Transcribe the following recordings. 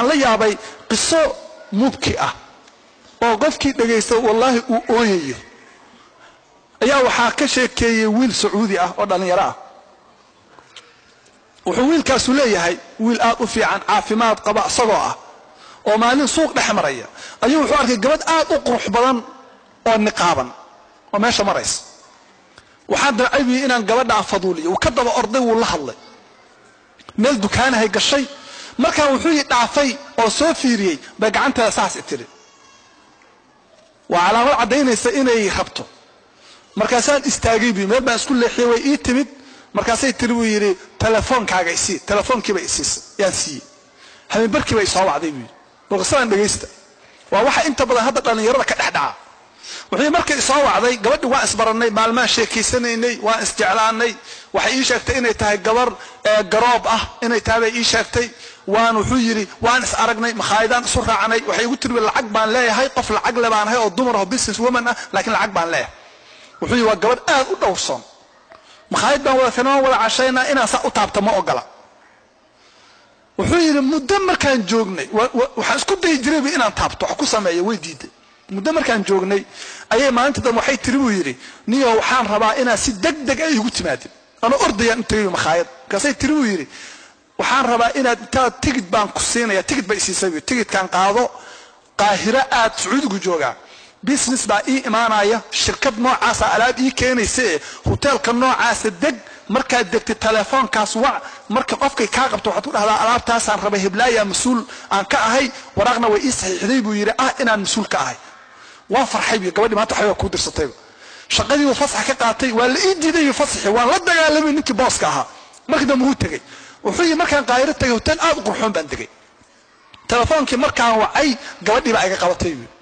la yaabay qiso mubki ah oo qofkii dhegaysta wallaahi uu ooyayo ayaa waxaa ka sheekeeyey wiil sacuudi ah oo dhallinyaro ah wuxuu wiilkaasu leeyahay wiil aad u fiican caafimaad qaba isagoo ah oo maalin suuq dhex maraya ayuu wuxuu arkay gabadh aad u qurux badan oo niqaaban oo meesha maraysa waxaan damcay buyi inaan gabadhaan faduuliyo wuu ka daba orday wuu la hadlay meel dukaanahay gashay markaa wuxuu yi dhaafay oo soo fiiriyey bay gacanteeda saas i tiri waa calaamad caddaynaysa inay rabto markaasaan istaagay buyi meel baan isku leexiyey way ii timid markaasay tiri buu yidhi telefoonkaaga isii telefoonkiiba isiisa yaan siiyey habeenbarkiiba isoo wacday buu yidhi balqisadaan dhegaysta waa waxa inta badan hadda dhallinyarada ka dhex dhaca wuxuu markay isoo wacday gabadhi waan isbarannay maalmaan sheekaysanaynay waan isjeclaanay waxay ii sheegtay inay tahay gabar garoob ah inay tahay bay ii sheegtay waan wuxuu yidhi waan is aragnay makhaayadaan isu raacnay waxay igu tiri lacag baan leeyahay qof lacag le baan ahay oo dumar aho business woman ah laakiin lacag baan leeyahay wuxuu yidhi waa gabadh aad u dhowrsoon makhaayad baan wada kanaan wada cashaynaa inaan saa u taabta ma ogola wuxuu yidhi muddo markaan joognay waxaan isku dayi jirayba inaan taabto wax ku sameeyo way diiday muddo markaan joognay ayay maalinta dambe waxay tiri buu yidhi niyo waxaan rabaa inaad si deg deg ay igu timaadin anoo ordayaan u tagay makhaayad markaasay tiri buu yidhi waxaan rabaa inaad intaad tigid baan ku siinaya tigid bay isiisay buu tigidkaan qaado qaahiro aad sacuudigu joogaa business baa ii imaanaya shirkad noocaasa alaab ii keenaysa ee hoteelka noocaasa deg markaad degtay telefoonkaas wac marka qofkay kaa qabto waxaad ku dhahdaa alaabtaasaan rabay heblaaya mas-uul aan ka ahay waraaqna way ii saxiixday buu yidhi ah inaan mas-uul ka ahay waan farxay bu gabadhi maanta waxbaa kuu dirsatayba shaqadii uu fasax ka qaatay waa la ii diiday fasaxi waan la dagaalamay ninkii booska ahaa markii dambe wuu tegey wuxuu yidhi markaan qaahiro tegay hotel aad u qurxoon baan degay telefoonkii markaan wacay gabadhii baa iga qabatay buu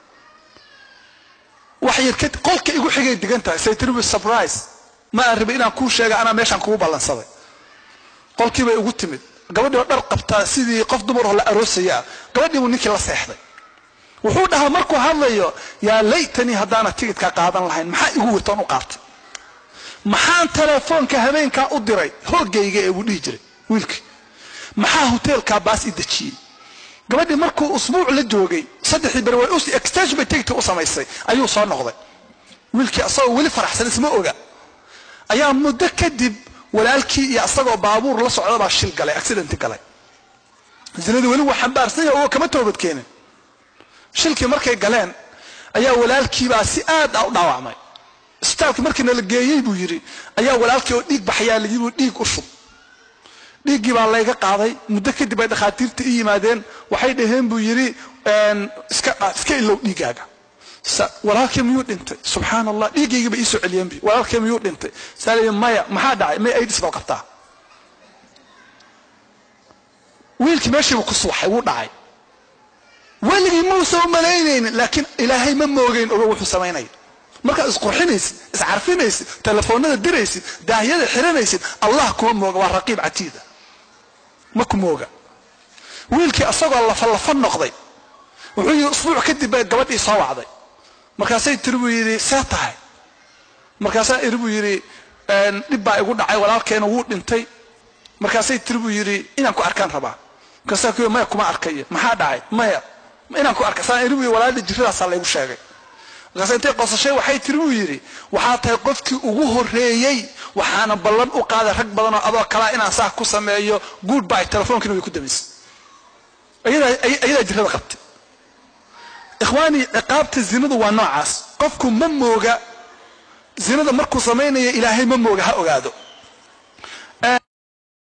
wax yar kadib qolka igu xigay degan tahay say tiri surprise ma aan rabay inaan kuu sheega anaa meeshaan kugu ballansaday qolkii bay igu timid gabadhii oo dhar qabtaa sidii qof dumar oo la aroosaya ah gabadhii buu ninkii la seexday wuxuu dhahaa markuu hadlayo yaa laytanii haddaana tigidkaa qaadan lahayn maxaa igu wirtoon u qaatay maxaan telefoonka habeenkaa u diray hoogayga ee buu dhihi jiray wiilkii maxaa hoteelkaa baas i dejiyey gabadhii markuu usbuuc la joogay saddexdii beri way extension bay tigidka u samaysay ayuu soo noqday wiilkii asagoo weli faraxsan isma oga ayaa muddo kadib walaalkii iyo asagoo baabuur la socda baa shil galay accidenti galay zinadii weli waa xambaarsan yahay oo kama toobad keenin shilkii markay galeen ayaa walaalkiibaa si aad ah u dhaawacmay isbitaalkii markii nala geeyey buu yidhi ayaa walaalkii oo dhiig baxyaa layii buu dhiig u shub dhiiggii baa layga qaaday muddo kadib ay dhakhaatiirta i yimaadeen waxay dhaheen buu yidhi iska ilow dhiiggaaga walaalkii miyuu dhintay subxaan allah dhiiggaygiiba iisoo celiyeen bi walaalkii miyuu dhintay saa maya maxaa dhacay may aidis baa qabtaa wiilkii meeshiibu ku suwaxay wuu dhacay weligii muusa u malaynaynin laakiin ilaahay ma moogeyn ogo wuxuu samaynaya markaad isqurxinaysid iscarfinaysid telefoonada diraysid daahyada xiranaysid allah kuma mooga waa raqiib catiida ma ku mooga wiilkii asagoo lafalafa noqday wuxuu yidhi usbuuc kadib bay gabadhii soo wacday markaasay tiri buu yidhi see tahay markaasaa iri buu yidhi dhib baa igu dhacay walaalkeena wuu dhintay markaasay tiri buu yidhi inaan ku arkaan rabaa markaasaa ku maya kuma arkaya maxaa dhacay maya inaan ku arka saan iri buu yidhi walaalda jiradaasaa laygu sheegay markaas intay qosashay waxay tiri buu yidhi waxaa tahay qofkii ugu horreeyey waxaana ballan u qaaday rag badan oo adoo kalaa inaan saa ku sameeyo good by telefoonkiina way ku damaysay ayadaa jirada qabtay ikhwaanii ciqaabta zinadu waa noocaas qofku ma mooga zinada markuu samaynaya ilaahay ma mooga ha ogaado